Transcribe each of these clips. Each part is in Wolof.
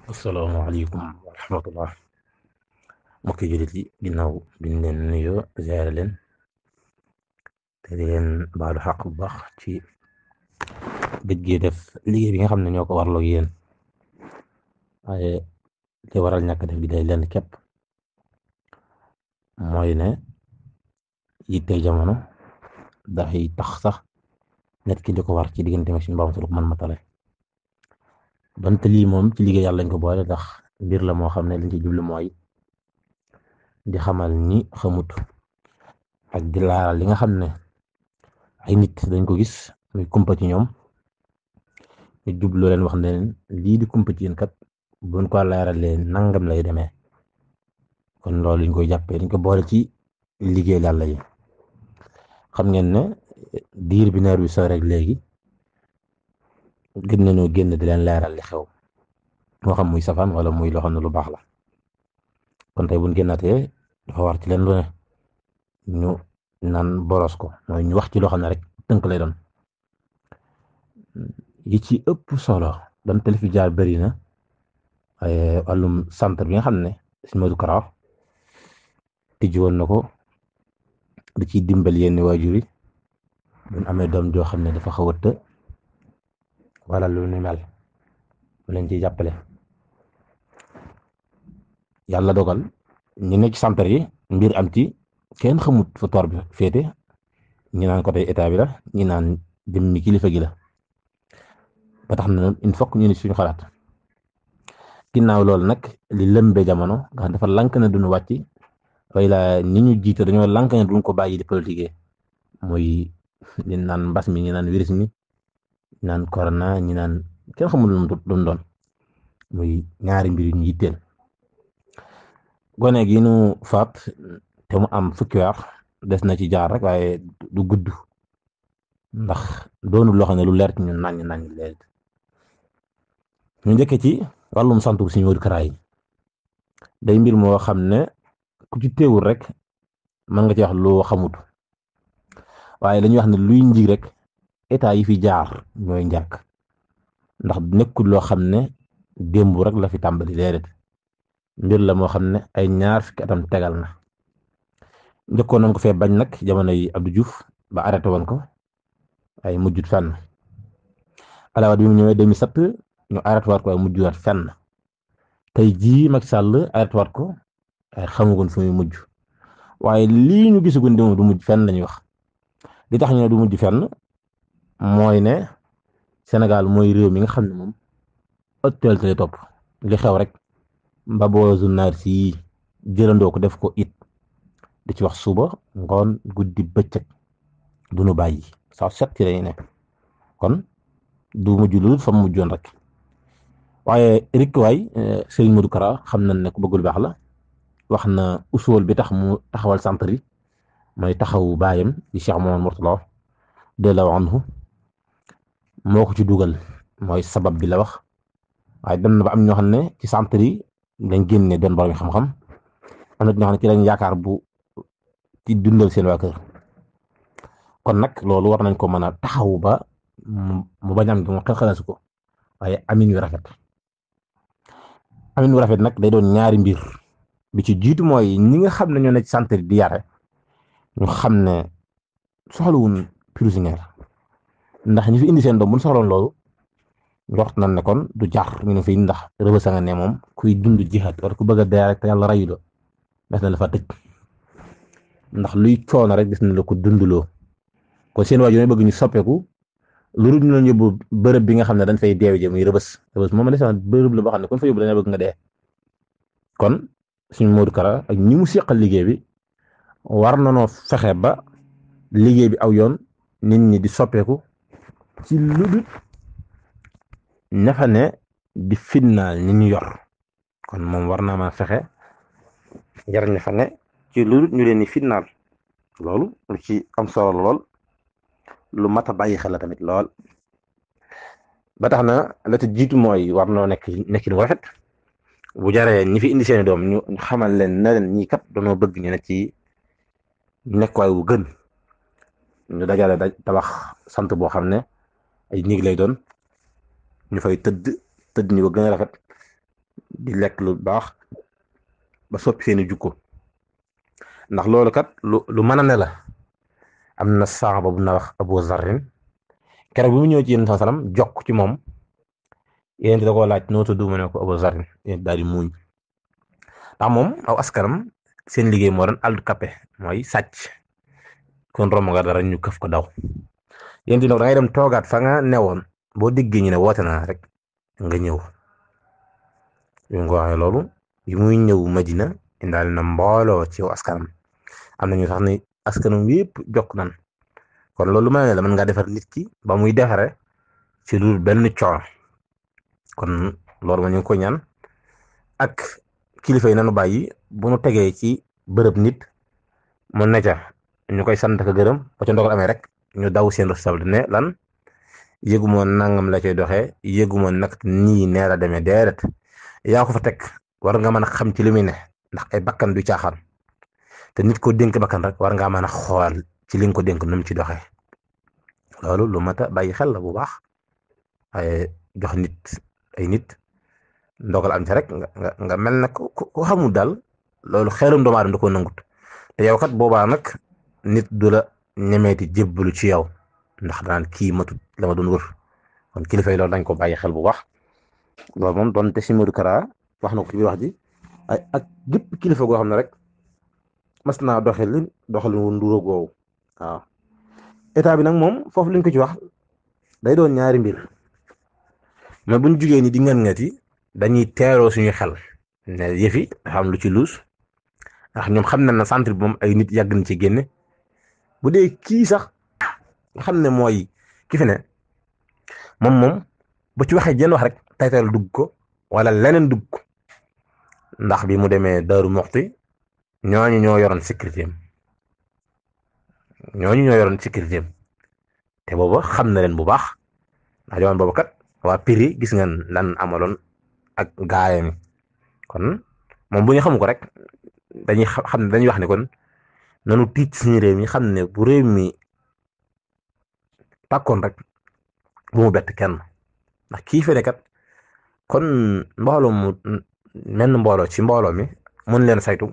asalaamaaleykum wa rahmatullah mbokki jullit yi ginnaaw biñ leen nuyoo ziyaare leen te di leen baalu xaq bu baax ci gëj gi def liggéey bi nga xam ne ñoo ko warloo ak yéen waaye li waral ñàkk def gi day leen képp mooy ne yitte jamono dafay tax sax nit ki di ko war ci diggante ak suñu borom man matale donte lii moom ci liggéey yàlla lañ ko boole ndax mbir la moo xam ne liñ ci jublu mooy di xamal ñi xamut ak di laaral li nga xam ne ay nit dañ ko gis muy kumpa ci ñoom ñu jublu leen wax ne leen lii di kumpa ci yéen kat buñ ko laaralee nangam lay demee kon loolu liñ koy jàppee dañ ko boole ci liggéey yàlla yi xam ngeen ne diir bi neer bi soo rek léegi gën nañoo génn di leen leeral li xew moo xam muy safaan wala muy loo xam ne lu baax la kon tey buñ génnatee dafa war ci leen lu ne ñu naan boros ko mooy ñu wax ci loo xam ne rek tënk lay doon yi ci ëpp solo doon te li fi jaar bëri na waaye wàllum centre bi nga xam ne si Modou Kara tijji woon na ko di ciy dimbal yenn waajur yi buñ amee doom joo xam ne dafa xaw a të wala lu ni mel mu leen ciy jàppale yàlla dogal ñu nekk ci centre yi mbir am ci kenn xamut fa toor bi féete ñi naan côté état bi la ñi naan jëmmi kilifa gi la ba tax na il faut ñu ni suñu xalaat ginnaaw loolu nag li lëmbe jamono nga xam dafa lank ne duñu wàcc way la ni ñu jiite dañoo lank ne duñ ko bàyyi di politique muy ñi naan mbas mi ñi naan virus mi naan corona ñi naan kenn xamul lu mu doon muy ñaari mbir yu ñu yitteel gone gi nu faat te mu am fukki weer des na ci jaar rek waaye du gudd ndax doonul loo xam ne lu leer ci ñun naññ naññ leer ñu njëkkee ci wàllum santu suñu Modou Kara yi day mbir moo xam ne ku ci teewul rek mën nga ci wax loo xamut waaye dañuy wax ne luy njig rek état yi fi jaar ñooy njàkk ndax nekkul loo xam ne démb rek la fi tàmbali déedéet mbir la moo xam ne ay ñaar fukki atam tegal na njëkkoon nañ ko fee bañ nag jamono yi Abdou Diouf ba arrêté woon ko ay mujjut fenn alawaat bi mu ñëwee 2007 ñu arrêté waat ko ay mujjuwaat fenn tey jii Macky Sall arrêté waat ko ay xamagun fu muy mujj waaye lii ñu gisagun démb du mujj fenn lañuy wax li tax ñu ne du mujj fenn mooy ne Sénégal mooy réew mi nga xam ne moom ëttal lay topp li xew rek mbaboo journal si jëlandoo ko def ko it di ci wax suba ngoon guddi bëccëg du nu bàyyi saa set ci lañuy ne kon du mujj lu fa mujjoon rek waaye rik waay Serigne Modou Kara xam nañ ne ku bëggul baax la wax na usool bi tax mu taxawal centre yi mooy taxawu baayam di Cheikh Mamadou Mourtala delloo anhu moo ko ci dugal mooy sabab bi la wax waaye dem na ba am ñoo xam ne ci centre yi dañ génne doon borom xam-xam am na ñoo xam ne ci lañ yaakaar bu ci dundal seen waa kër kon nag loolu war nañ ko mën a taxawu ba mu bañ am mu xalasu ko waaye amin yu rafet amin yu rafet nag day doon ñaari mbir bi ci jiitu mooy ñi nga xam ne ñoo ne ci centre di yare ñu xam ne soxlawuñ prisonnier ndax ñi fi indi seen doom bu ñu soxloon loolu njort nañ ne kon du jar ñu ne fii ndax rëbësa nga ne moom kuy dund jihaat wala ku bëgg a dee rek te yàlla rayu la des na la fa tëj ndax luy coono rek gis na la ko dundloo kon seen waajur ñooy bëgg ñu soppeeku lu dul ñu leen yóbbu bërëb bi nga xam ne dañ fay deewi jëm muy rëbës rëbës moom la bërëb la boo xam ne kon fa yóbbu dañu bëgg nga dee kon suñu Modou Kara ak ñi mu seqal liggéey bi war na noo fexe ba liggéey bi aw yoon nit ñi di soppeeku ci lu dul ñafa ne di finnaal ñi ñu yor kon moom war naa ma fexe jar ñafa ne ci lu dul ñu leen di finnaal loolu lu ci am solo lool lu mat a bàyyi xel la tamit lool ba tax na la te jiitu mooy war noo nekk nekkin wu rafet bu jaree ñi fi indi seeni doom ñu xamal leen ne leen ñii kat dañoo bëgg ñu ne ci nekkuwaay wu gën ñu dajale daj tabax sant boo xam ne ay néeg lay doon ñu fay tëdd tëdd ñu ko gën a rafet di lekk lu baax ba soppi seeni jukko ndax loolu kat lu lu mën a ne la am na saxaaba bu na wax Abu Zarrin keroog bi mu ñëw ci yéen sa salam jokk ci moom yéen da koo laaj noo tudd mu ne ko Abu Zarrin yéen daal di muuñ ndax moom aw askanam seen liggéey moo doon aldu kappe mooy sàcc kon romb nga dara ñu këf ko daw yéen di nag da ngay dem toogaat fa nga newoon boo déggee ñu ne woote naa rek nga ñëw yu nga waxee loolu yu muy ñëw Madina indaale na mbooloo ci askanam am na ñu sax ni askanam yépp jokk nan kon loolu ma ne la mën ngaa defar nit ki ba muy defare ci lu benn coono kon loolu ma ñu ngi ko ñaan ak kilifa yi nanu bàyyi bu nu tegee ci bërëb nit mu ne ca ñu koy sant ak gërëm ba ca ndogal amee rek ñu daw seen responsabilité ne lan yëgu moon nangam la cay doxee yëgu moon nag nii nee la demee déedéet yaa ko fa teg war nga mën a xam ci li muy ne ndax ay bakkan du caaxaan te nit ko dénk bakkan rek war ngaa mën a xool ci li nga ko dénk nu mu ci doxee loolu lu mat a bàyyi xel la bu baax waaye jox nit ay nit ndogal am ci rek nga nga nga mel na ko ko xamul daal loolu xeerum doomu aadama da koo nangut te yow kat boobaa nag nit du la ñemeeti jébbalu ci yow ndax daan kii matut la ma doon wër kon kilifa yi loolu dañ ko bàyyi xel bu baax loolu moom doon te si Modou Kara wax na ko ci biir wax ji ay ak gépp kilifa goo xam ne rek mas naa doxalin doxalin wu nduro goowu waaw état bi nag moom foofu liñ ko ci wax day doon ñaari mbir mais buñ jugee ni di ngeen ngati dañuy teeroo suñu xel ne yëfi dafa am lu ci luus ndax ñoom xam nañ ne centre bi moom ay nit yàgg na ci génne bu dee kii sax nga xam ne mooy ki fi ne moom moom bu ci waxee jenn wax rek taytal dugg ko wala leneen dugg ko ndax bi mu demee Daaru Moxti ñooñu ñoo yoroon sécurité am ñooñu ñoo yoroon sécurité am te booba xam na leen bu baax ndax jamono boobu kat waa Piri gis ngeen lan amaloon ak gaayam kon moom bu ñu xamu ko rek dañuy xam ne dañuy wax ne kon nanu tiit suñu réew mi xam ne bu réew mi tàkkoon rek bu mu bett kenn ndax kii fi ne kat kon mbooloo mu menn mbooloo ci mbooloo mi mën leen saytu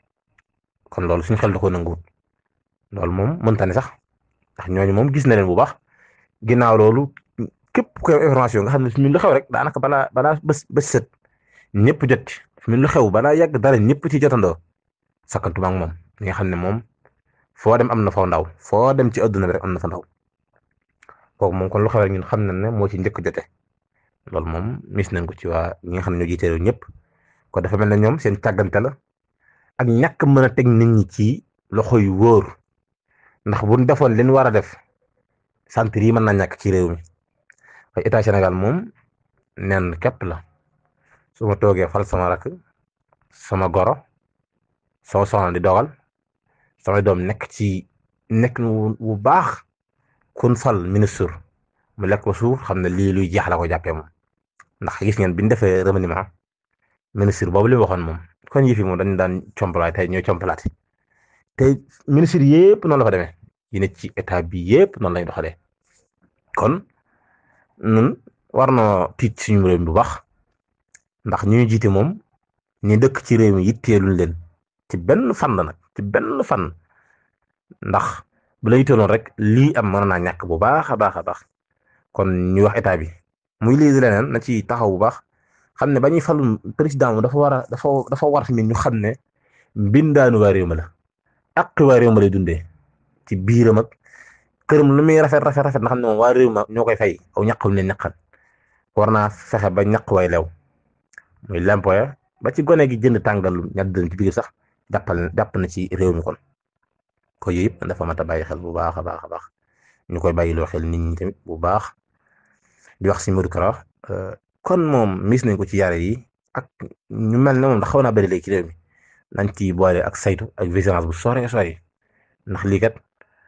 kon loolu suñu xel da ko nanguwut loolu moom mënta ne sax ndax ñooñu moom gis na leen bu baax ginnaaw loolu képp ku am information nga xam ne fi mu lu xew rek daanaka balaa balaa bés bés set ñëpp jot ci fi mu lu xew balaa yàgg dara ñëpp ci jotandoo sakkantuma ak moom ñi nga xam ne moom foo dem am na fa ndaw foo dem ci adduna bi rek am na fa ndaw kooku moom kon lu xew rek ñun xam nañ ne moo ci njëkk jote loolu moom mis nañ ko ci waa ñi nga xam ne ñoo jiite réew ñëpp ko dafa mel ne ñoom seen càggante la ak ñàkk mën a teg nit ñi ci loxo yu wóor ndax bu ñu defoon li ñu war a def centre yi mën na ñàkk ci réew mi waaye état Sénégal moom nen képp la su ma toogee fal sama rakk sama goro sama soxna di dogal samay doom nekk ci nekk wu baax kun fal ministre mu lekk ko suuf xam ne lii luy jeex la ko jàppee moom ndax gis ngeen bi ñu defee remaniement ministre boobu li waxoon moom kon yëf yi moom dañu daan compalaay tey ñooy compalaate te ministre yëpp noonu la fa demee yi ne ci état bi yëpp noonu lañ doxalee kon nun war na tiit suñu réew mi bu baax ndax ñu ñu jiite moom ñi dëkk ci réew mi yitteeluñ leen ci benn fan la nag ci benn fan ndax bu la yitteeloon rek lii am mën naa ñàkk bu baax a baax a baax kon ñu wax état bi muy lii di leneen na ci taxaw bu baax xam ne ba ñuy falu président mu dafa war a dafa dafa war tamit ñu xam ne mbindaanu waa réew ma la ak waa réew ma lay dundee ci biiram ak këram lu muy rafet rafet rafet na xam ne moom waa réew ma ñoo koy fay aw ñaqam leen ñaqal war naa fexe ba ñaq way lew muy lempoya ba ci gone gi jënd tàngal ñett dën ci biir sax jàppal jàpp na ci réew mi kon ko yooyu yëpp dafa mat a bàyyi xel bu baax a baax a baax ñu koy bàyyiloo xel nit ñi tamit bu baax di wax si Modou Kara kon moom mis nañ ko ci yare yi ak ñu mel ne moom ndax xaw naa bëri léegi ci réew mi nañ ci boole ak saytu ak vigilance bu sore sore ndax lii kat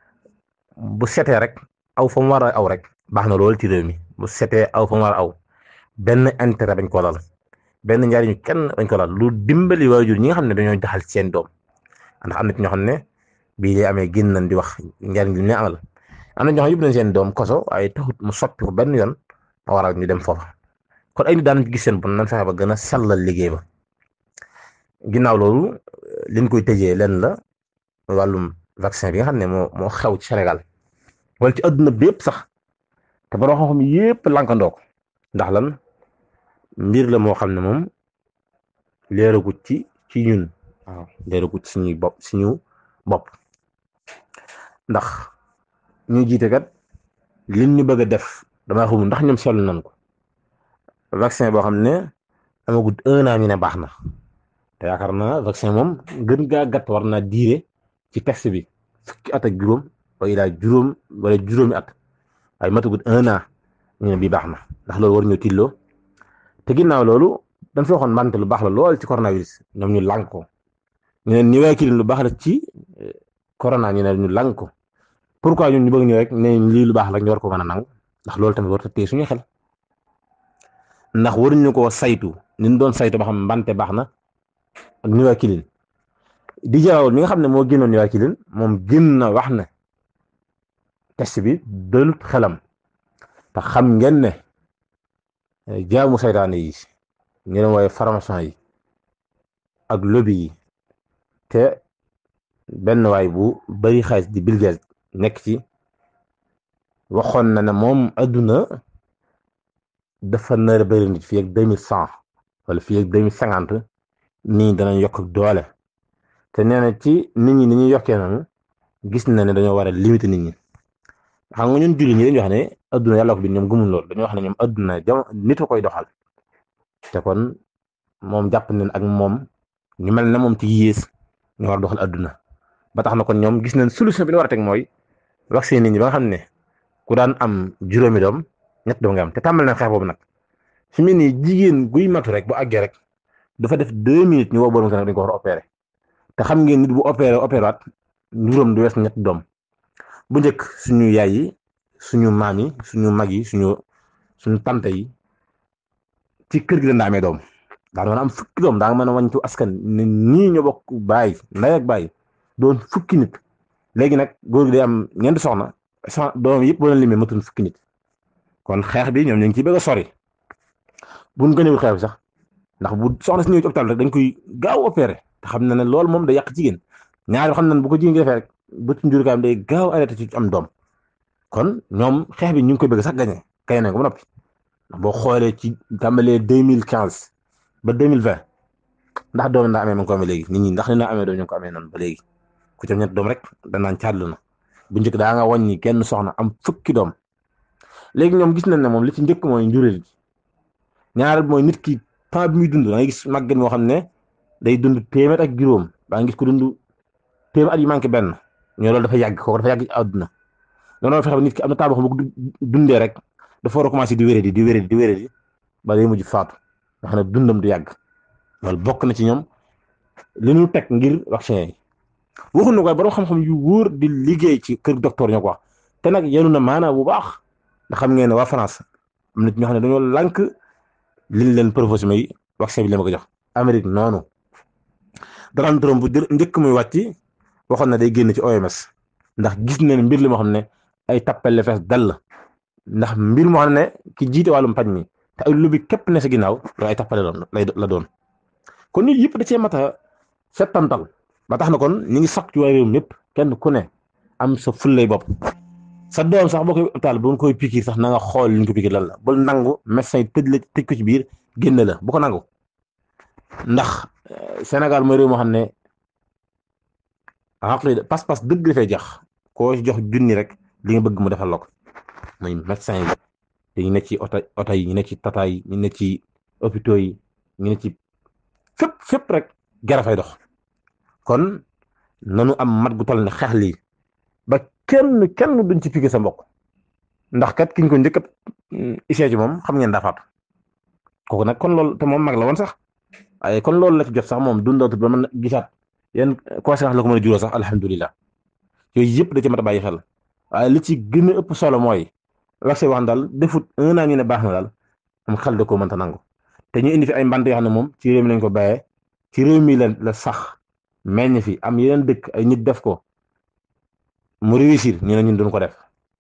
bu setee rek aw fa mu war a aw rek baax na lool ci réew mi bu setee aw fa mu war a aw benn intérêt bañ ko lal benn njariñu kenn bañ ko lal lu dimbali waajur ñi nga xam ne dañoo jaxal seen doom ndax am na ci ñoo xam ne bii lay amee génn nañ di wax njariñ li ñu amal am na ñoo xam yóbbu nañ seen doom koso waaye taxut mu soppi ko benn yoon ma waral ñu dem foofa kon kon ay nit daan ci gis seen bon nan fexe ba gën a sellal liggéey ba ginnaaw loolu liñ koy tëjee leen la wàllum vaccin bi nga xam ne moo moo xew ci Sénégal wala ci adduna bi yëpp sax te borom xam-xam yëpp lankandoo ko ndax lan mbir la moo xam ne moom leeragut ci ci ñun waaw leeragut ci suñuy bopp suñu bopp ndax ñu jiite kat liñ ñu bëgg a def damaa xamul ndax ñoom seetlu nañ ko vaccin boo xam ne amagut un an ñu ne baax na te yaakaar naa vaccin moom gën gaa gàtt war naa diire ci test bi fukki at ak juróom wala ilaa juróom wala juróomi at waaye matagut un an ñu ne bii baax na ndax loolu war ñoo tilloo te ginnaaw loolu dañ fi waxoon mbante lu baax la lool ci coronavirus ñoom ñu lànk ko ñu ne niwaakilin lu baax la ci corona ñu ne ñu lànk ko pourquoi ñun ñu bëgg ñu rek ne lii lu baax la ñu war ko mën a nangu ndax loolu tamit war a téye suñu xel ndax waruñu koo saytu ni ñu doon saytu ba xam mbante baax na ak niwaakilin di jarawul mi nga xam ne moo génnoon niwaakilin moom gën na wax ne test bi dalut xelam te xam ngeen ne jaamu saytaane yi ñu leen waaye pharmacien yi ak lobby yi te benn waay bu bari xaalis di Bill Gates nekk ci waxoon na ne moom adduna dafa nar a bëri nit fii ak deux mille cent wala fii ak deux mille cinquante nit ñi danañ yokk doole te nee na ci nit ñi ni ñuy yokkee noonu gis na ne dañoo war a limiter nit ñi xam nga ñun julli ñi dañuy wax ne adduna yàlla ko bi ñoom gëmul loolu dañoo wax ne ñoom adduna jam nit a koy doxal te kon moom jàpp nañ ak moom ñu mel ne moom ci yées ñu war a doxal adduna ba tax na kon ñoom gis nañ solution bi ñu war a teg mooy vaccin nit ñi ba nga xam ne ku daan am juróomi doom ñett doom nga am te tàmbal nañ xeex boobu nag fi mu ne jigéen guy matu rek bu àggee rek dafa def deux minutes ñu woo borom dañ ko war a opéré te xam ngeen nit bu opéré opéré waat juróom du wees ñett doom bu njëkk suñu yaay yi suñu maam yi suñu mag yi suñu suñu tante yi ci kër gi dañ daa amee doom daa mën a am fukki doom daa mën a wàññi askan ne ñii ñoo bokk baay ndey ak baay doon fukki nit léegi nag góor gi day am ñeenti soxna soxna doom yëpp boo leen limee matul fukki nit kon xeex bi ñoom ñu ngi ciy bëgg a sori buñ gënewul xeex bi sax ndax bu soxna si ñëw ci hôpital rek dañ koy gaaw opéré te xam na ne loolu moom day yàq jigéen ñaari xam nañ bu ko jigéen gi defee rek bëtu njurukaayam day gaaw arrêté ci am doom kon ñoom xeex bi ñu ngi koy bëgg sax gañe gañe nañ ko ba noppi ndax boo xoolee ci tàmbalee deux mille quinze ba deux mille vingt ndax doom ndaa amee ma ngi ko amee léegi nit ñi ndax ni naa amee doom ñu ngi ko amee noonu ba léegi ku ci am ñett doom rek danaan caadlu na bu njëkk daa nga wàññi kenn soxna am fukki doom léegi ñoom gis nañ ne moom li ci njëkk mooy njuréel gi ñaareel mooy nit ki temps bi muy dund da ngay gis màgget moo xam ne day dund téeméer ak juróom baa ngi gis ko dund téeméer at yu manqué benn ñoo loolu dafa yàgg kooku dafa yàgg ci àdduna noonu fexe ba nit ki am na tabax bu dundee rek dafa war a commencé di wéré di di wéré di di wéré di ba day mujj faatu nga xam ne dundam du yàgg loolu bokk na ci ñoom li ñu teg ngir vaccin yi waxuñu ko waaye borom xam-xam yu wóor di liggéey ci kër docteur ñoo ko wax te nag yenu na maanaa bu baax ndax xam ngeen ne waa France am na ñoo xam ne dañoo lànk liñ leen proposé may vaccin bi la ma ko jox Amérique noonu Donald Trump bu njëkk muy wàcc waxoon na day génn ci OMS ndax gis nañ mbir li moo xam ne ay tappale fees dal ndax mbir moo xam ne ki jiite wàllum paj mi te ay lobby képp ne sa ginnaaw loolu ay tappale doon lay la doon kon nit yëpp da cee mat a settantal ba tax na kon ñi ngi sakk ci waa réew mi yëpp kenn ku ne am sa fullay bopp sa doom sax boo koy hôpital bu koy pikiir sax na nga xool li ñu ko pikiir lan la bul nangu médecin yi tëj la tëj ko ci biir génne la bu ko nangu ndax Sénégal mooy réew moo xam ne xaqli pas-pas dëgg dafay jax koo jox junni rek li nga bëgg mu defal la ko muy médecin yi te ñu ne ci oto oto yi ñu ne ci tata yi ñu ne ci hôpitaux yi ñu ne ci fépp fépp rek gara fay dox kon nanu am mat gu toll ne xeex lii ba kenn kenn duñ ci piqué sa mbokk ndax kat kiñ ko njëkk a isee ci moom xam ngeen daa faatu kooku nag kon loolu te moom mag la woon sax waaye kon loolu la ci jot sax moom dundootu ba mën gisaat yan conséquence la ko mën a juróo sax alhamdulilah yooyu yëpp da ci mat a bàyyi xel waaye li ci gën a ëpp solo mooy vaccin wax daal defut un an ñu ne baax na daal am xel da koo mënta nangu te ñu indi fi ay mbant yoo xam ne moom ci réew mi lañ ko bàyyee ci réew mi la la sax meññ fi am yeneen dëkk ay nit def ko mu réussir ñu ne ñun duñ ko def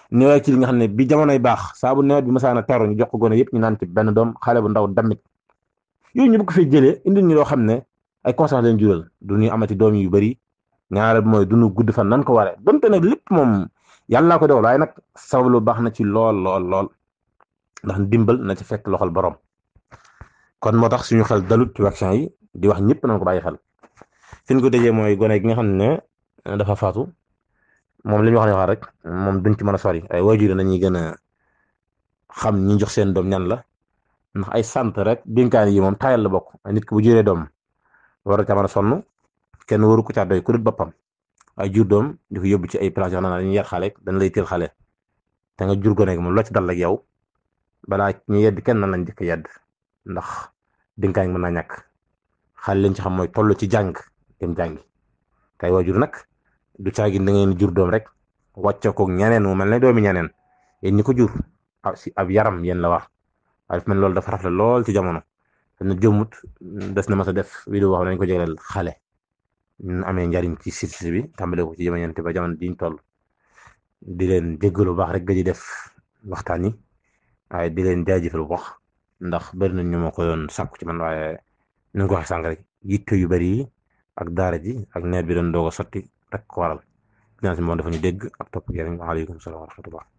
néewaay ci li nga xam ne bi jamonoy baax saa bu nawet bi masaana teru ñu jox ko gone yëpp ñu naan ci benn doom xale bu ndaw damit yooyu ñu bëgg fay jëlee indi ñu loo xam ne ay conséquences leen jural du ñu amati doom yu bari ñaareel bi mooy dunu gudd fan nan ko waree donte nag lépp moom yàlla ko dogal waaye nag sabab lu baax na ci lool lool lool ndax dimbal na ci fekk loxol borom kon moo tax suñu xel dalut ci vaccin yi di wax ñëpp nañ ko bàyyi xel fi ñu ko dajee mooy gone gi nga xam ne dafa faatu moom li ñu wax ne wax rek moom duñ ci mën a sori ay waajur nañuy gën a xam ñi jox seen doom ñan la ndax ay sant rek dénkaan yi moom taayal la bokk nit ki bu juree doom war ca mën a sonn kenn waru ko caa doy ku dul boppam ay jur doom di ko yóbbu ci ay place yoo xam ne dañuy yar xale dañ lay teel xale te nga jur gone gi moom loo ci dal ak yow balaa ñu yedd kenn nan lañ njëkk yedd ndax dénkaan mën naa ñàkk xale leen ci xam mooy toll ci jàng dem jàngi kay waajur nag du caagin da ngeen jur doom rek wàcce ko ñeneen mu mel ne doomi ñeneen yéen ñi ko jur si ab yaram yéen la wax waaye dafa mel loolu dafa rafet lool ci jamono te na jëmmut des na mas a def vidéo wax nañ ko jégaleel xale ñu amee njariñ ci site bi tàmbale ko ci jamono ba jamono diñ toll di leen jéggalu baax rek ga di def waxtaan yi waaye di leen jaajëfal bu baax ndax bëri na ñu ma ko yoon sàkku ci man waaye ni nga ko waxee sànq rek yitte yu bëri yi ak daara ji ak nawet bi doon doog a sotti rek ko waral finance bi moom dafa ñu dégg ak topp yéen waaleykum salaam wa rahmatullah